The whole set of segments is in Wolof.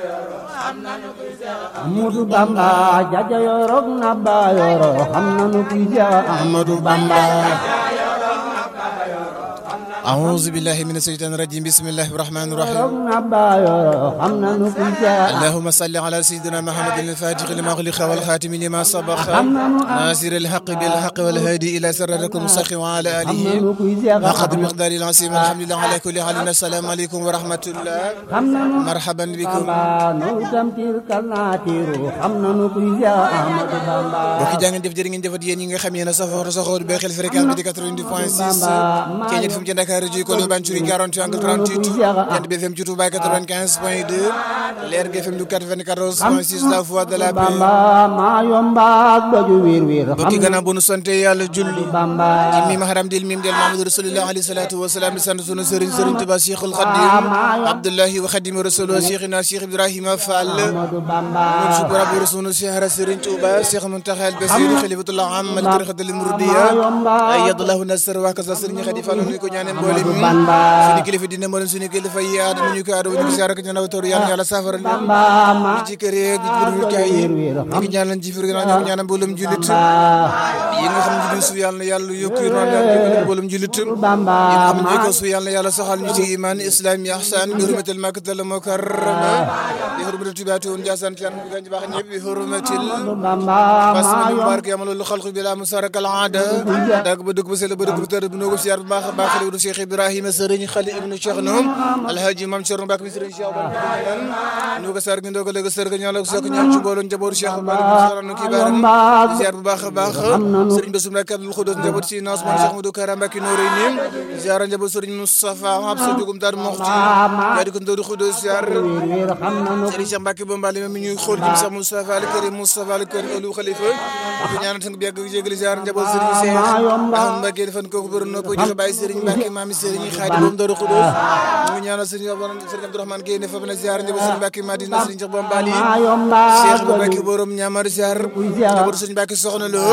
Ahmadu Bamba jaja yorok na ba yoro xam nanu kuy Seex Ahmadu Bamba أعوذ بالله من الشيطان الرجيم بسم الله الرحمن yorok الرحيم na ba yoro xam nanu kuy Seex اللهم صل على سيدنا محمد الفاتح لما أغلق والخاتم لما سبق ناصر الحق بالحق والهادي إلى صراطك المستقيم وعلى xam آله nanu kuy Seex وقد Ahmadu مقدار العظيم الحمد لله على كل حال السلام عليكم ورحمة الله xam nanu مرحبا بكم Bamba nu itam tirkal naa tiiru xam nanu kuy Seex Ahmadu Bamba mbokki jaa ngeen jëf jërë ngeen jëfat yéen ñi nga xam yéen a safoo safoo di bàyyi xel fréquence bi di 92 point 6 Keñet fu mu ci Dakar ji ko Banjuri 48 angle 38 Jant bi FM ci Touba 95 point 2 Leer gi FM du 94 point 6 la voix de la paix Bamba maa yomba ak doju wiir wiir xam mbokki gannaaw bu nu sante yàlla julli Bamba ci mim haram dil mim del Mamadou Rasulullah alayhi salatu wa salaam di sant sunu sëriñ sëriñ Tuba Cheikhul Khadim Abdullahi wa Khadim Rasulullah Cheikhina Cheikh Ibrahima Fall Ahmadu Bamba mun sukura bu rasulu Cheikh sëriñ Tuba Cheikh Muntaxa al Basir Khalifatullah am al tariqatul muridiyya ayyadallahu nasr wa kaza sëriñ Khadi Fall ñu ko ñaanee mboolem mi suñu kilifa dina mboolem suñu kilifa yi aada ñu ko aada ñu ko siyaare ko ñaan toor yàlla yàlla saafara ñu Bamba maa ci kër yeeg ci biir kaay yi ñu ngi ñaanal ci fiir gannaaw ñu ngi ñaanal mboolem julit yi nga xam ne ñu su yàlla na yàlla yokk yi noonu yàlla mboolem julit yi Bamba nga xam ne ko su yàlla na yàlla saxal ñu ci iman islam yi ihsan bi hurmatil makkatal mukarrama bi hurmatil tubaati woon jaasaan ci anam gañ baax ñëpp bi hurmatil Bamba bas maa ñu yomba barke yamalu lu xalqu bi la musaraka al aada dag ba dugg ba sel ba dugg ba tëdd bu noo ko siyaar bu baax a baax xalifu Cheikh Ibrahima sëriñ xali ibnu Cheikh noom alhaji mam Cerno Mbàkke mi sëriñ Cheikh Ba nu ko sar gi ndoo ko léegi sër ga ñaan la ko sokk ñaan ci mbooloo njabootu Cheikh Mbàkke saranu ki baaram di ziar bu baax a baax sëriñ Bassirou Mbàkke Abdul Xudoos njaboot si naas man Cheikh Modou Kara Mbàkke nooré nim ziar njaboot sëriñ Moustapha Absa Dugum Dar Moxti yaa di ko ndoodu Xudoos ziar wiir wiir xam nanu sëriñ Cheikh Mbacke ba mbali mi ñuy xool jëm Cheikh Moustapha Al Karim Moustapha Al Karim Olu Khalifa ko ñaanal tang bi yàgg jégali ziar njaboot sëriñ Cheikh Ahmad Mbacke defan kooku bëri nopp joxe bàyyi sëriñ Mbacke maami sëriñ Xaadi boom Daaru Xudoos ñu ngi ñaanal sëriñ sëriñ Abdourahmane Gueye ne fa na ziar njaboot sëriñ Mbacke Madina sëriñ Cheikh ba mbali maa yomba Cheikh ba Mbacke borom ñaamar ziar njaboot sëriñ Mbacke soxna lo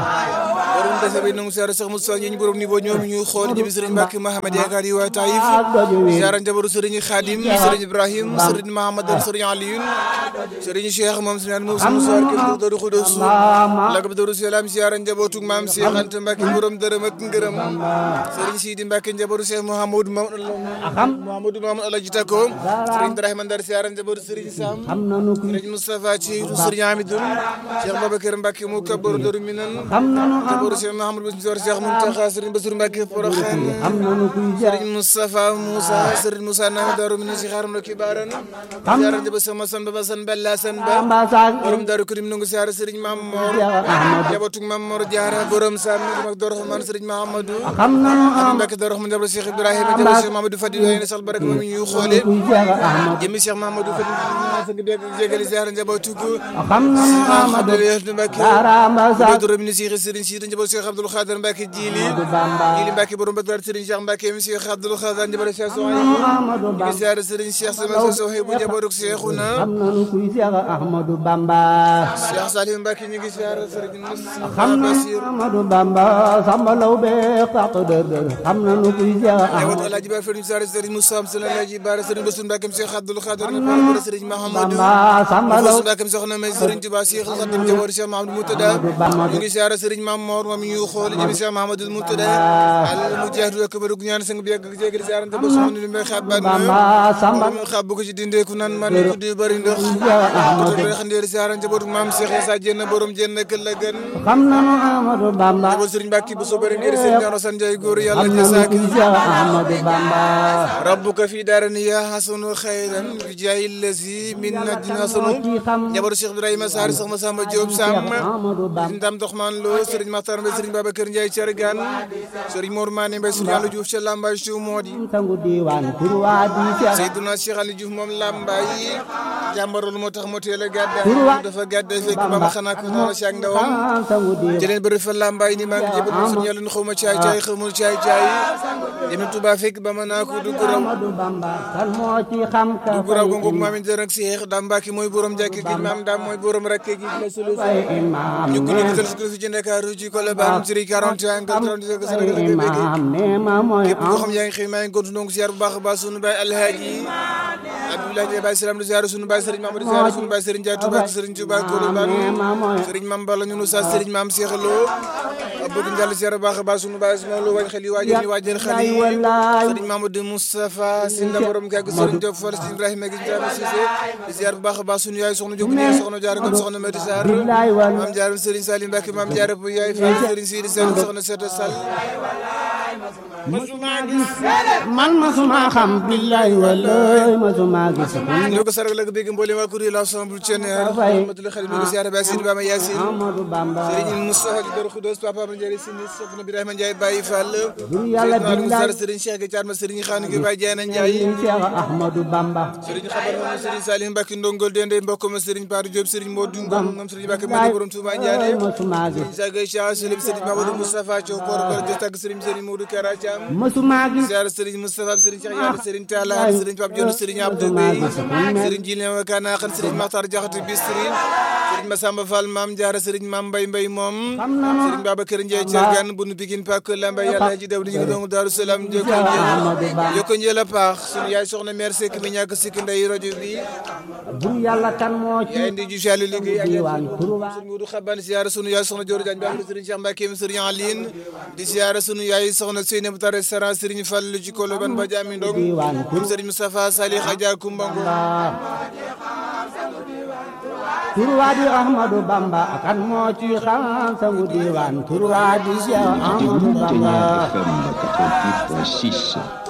borom dese bi nangu ziar Cheikh Moustapha ñi borom niveau ñoom ñuy xool jëm sëriñ Mbacke Mahamad yaakaar yi waa Taïf ak doju wiir ziar njaboot sëriñ Khadim sëriñ Ibrahim sëriñ Mahamad sëriñ Aliyun sëriñ Cheikh moom si naan moom suñu soir kër gi Daaru Xudoos la ko Daaru Salaam ziara njabootu maam Cheikh Anta Mbacke borom dërëm ak ngërëm sëriñ Sidi Mbacke njabootu Cheikh Mouhamadou Mamadou Mouhamadou Mamadou Alaji Tako sëriñ Ibrahima Ndar ziara njabootu sëriñ Sam xam nanu kuy sëriñ Moustapha Thiétou sëriñ Amidoun Cheikh Babacar Mbacke mu kabaru Daaru Minan xam nanu njabootu Cheikh Mouhamadou Bassirou Cheikh Mountakha sëriñ Bassirou Mbacke Porokhane xam nanu kuy Seex sëriñ Moustapha Moussa sëriñ Moussa Nama Daaru Minan si xaaram na kibaran ziara njabootu Cheikh Massan Baba San Bella San Ba Bamba saak borom Daaru Karim nangu siyaare Sëriñ Maam Mor Ahmadu njabootu Maam Mor Jaara borom Sam mag Dor Rahman Sëriñ Mahamadou xam nanu Aliou Mbacke Dor Rahman njabootu Cheikh Ibrahima njabootu Cheikh Mamadou Fadil waaye ne sal baraka moom ñuy xoole kuy Seex Ahmadu jëmi Cheikh Mamadou Fadil sa ngi dégg jégali siyaare njabootu ko xam nanu Ahmadu Abdoulaye Mbacke Daramba saak njabootu Robine Cheikh Sëriñ Sidi njabootu Cheikh Abdoul Khadir Mbacke Jili Bamba Jili Mbacke borom Bagdad Sëriñ Cheikh Mbacke mi Cheikh Abdoul Khadir njabootu Cheikh Sohaïbou Ahmadu ngi Bamba siyaare Sëriñ Cheikh sama Sohaïbou njabootu Cheikhouna xam nanu kuy Seex Ahmadu Bamba Cheikh Salim Mbacke ñu ngi siyaare Sëriñ Moustapha xam nanu Bassir Ahmadu Bamba samba law be xaq dër dër xam nanu kuy Seex Njaboot Ahmadu Alaaji Baar Fëriñ Saare Sëriñ Moussa Am Sëriñ Alaaji Baar Sëriñ Bassirou Mbacke Cheikh Abdoul Khadir ne par Sëriñ Mahamadou Bamba samba law Moussa Mbacke soxna May Sëriñ Tuubaa Cheikh Khadim Njaboot Cheikh Mahamadou Moutada ñu ngi siyaare Sëriñ Mam Mor moom ñu xool jëm Cheikh Mahamadou Moutada al mujahid ak bëru ñaan sang bi yàgg jégal siyaare njaboot soxna ni may xaban Bamba samba mo xab ko ci dindeeku naan man ko di bari ndox ko do xandeer siyaare njaboot maam Cheikh Issa Diène borom jenn kël la gën xam nanu Ahmadu Bamba njaboot Sëriñ Mbacke bu so bari ngir seen ñaano san jay góor yàlla xam ja nanu saak kuy Seex Ahmadu Bamba rabbuka fi daarani yaa xasanu xayran bi jaay lasi min najina sunu ci xam njaboot Cheikh Ibrahima Sarr soxna Samba Diop Sam Ahmadu Bamba ndam doxman lo Sëriñ Makhtar Mbaye Sëriñ Babacar Ndiaye Thiargane Sëriñ Mor Mané Mbaye Sëriñ Aliou Diouf ca Lambaye Chou Modi sangu diwaan turwaa di Seex Seydina Cheikh Aliou Diouf moom Lambaye jàmbarul moo tax mu teel a gàddaay Turwa. dafa gàddaay fekk ba ma xanaa ko noonu si ak ndawam sangu diwaan jëleen bëri fa Lambaye ni maa ngi jébal mo suñu yàlla xaw ma caay caay xamul caay caay dem Touba fekk ba ma naa ko dugg raw Ahmadu Bamba kan moo ci xam ka dugg raw gongo maamin dër ak Cheikh Dame Mbacke mooy borom jàkk gi maam Dame mooy borom rakke gi la solution fay imaam ñu ko nee ñu dal ci fi ci Ndakaaru ci Colobane ci 41 30 Sénégal ga béggee imaam nee ma mooy képp koo xam yaa ngi xëy maa ngi gontu ndongo ziar bu baax a baax sunu baay alhaaji Abdoulaye Ndiaye Baye Salam di ziar sunu Baye Serigne Mamadou ziar sunu Baye Serigne Ndiaye Touba ak Serigne Touba Koloban Serigne Mame Balla ñunu sa Serigne Mame Cheikh Lo bëgg njàll ziar baax a baax sunu Baye Ismaïla Lo waaj xel yi waajal ñu waajal xel yi Serigne Mamadou Moustapha Sinda borom kàgg Serigne Diop Fall Serigne Ibrahima gi Ndiaye Cissé di ziar bu baax a baax sunu yaay soxna Diop ni soxna Diarra Ngom soxna Mati Sarr Mame Diarra Serigne Salim Mbacke Mame Diarra bu yaay Fall Serigne Sidi Sall soxna Seta Sall masuma gis man masuma xam billahi wallahi masuma gis ñoo ko sargal ak bégg mboolem waa kuréel ensemble Thionéer Ahmadou Khadim ñu ko siyaare Baye Sidi Bama Yacine Amadou Bamba Serigne Moustapha di Dor Khoudoss Papa Ama Ndiaye Sini Soxna Birahima Ndiaye Baye Fall bur yàlla billahi Serigne Cheikh Ga Thiatma Serigne Khane Gueye Baye Diana Ndiaye Cheikh Ahmadou Bamba Serigne Xabar moom Serigne Salim Mbacke Ndongol Dende mbokk ma Serigne Patou Diop Serigne Modou Ngom moom Serigne Mbacke Madi borom Touba Ndiané masuma gis Serigne Cheikh Cheikh Salim Serigne Mamadou Moustapha Thiaw Port Port di tagg Serigne Serigne Modou Kara Thiam masuma gis ziar Serigne Moustapha Serigne Cheikh Yàlla Serigne Talla Serigne Pape Dione Serigne Abdou Bey Serigne Jilé Wakana Xan Serigne Makhtar Diakhaté Bistri Serigne Massamba Fall Mame Diarra Serigne Mame Mbaye Mbaye moom Serigne Babacar Ndiaye Thiergane bunu bigin pak lamba yàlla ji daw ñu ngi doon Daaru Salaam joko njël joko njël a paax sunu yaay soxna mère Seck mi ñàkk sikki ndey rajo bi bur yàlla kan moo ci yaay ndi ju jàll liggéey ak diwaan turwa sunu Modou Xaban ziara sunu yaay soxna Dior Diagne baax Serigne Cheikh Mbacke Serigne Aline di ziara sunu yaay soxna Seynabou Tare Sara Serigne Fall ci Koloban ba Jami Ndong moom Serigne Moustapha Salih Adja Kumbango turwa di Ahmadou Bamba kan moo ci xam sangu diwaan turwa di Cheikh Ahmadou Bamba FM 88.6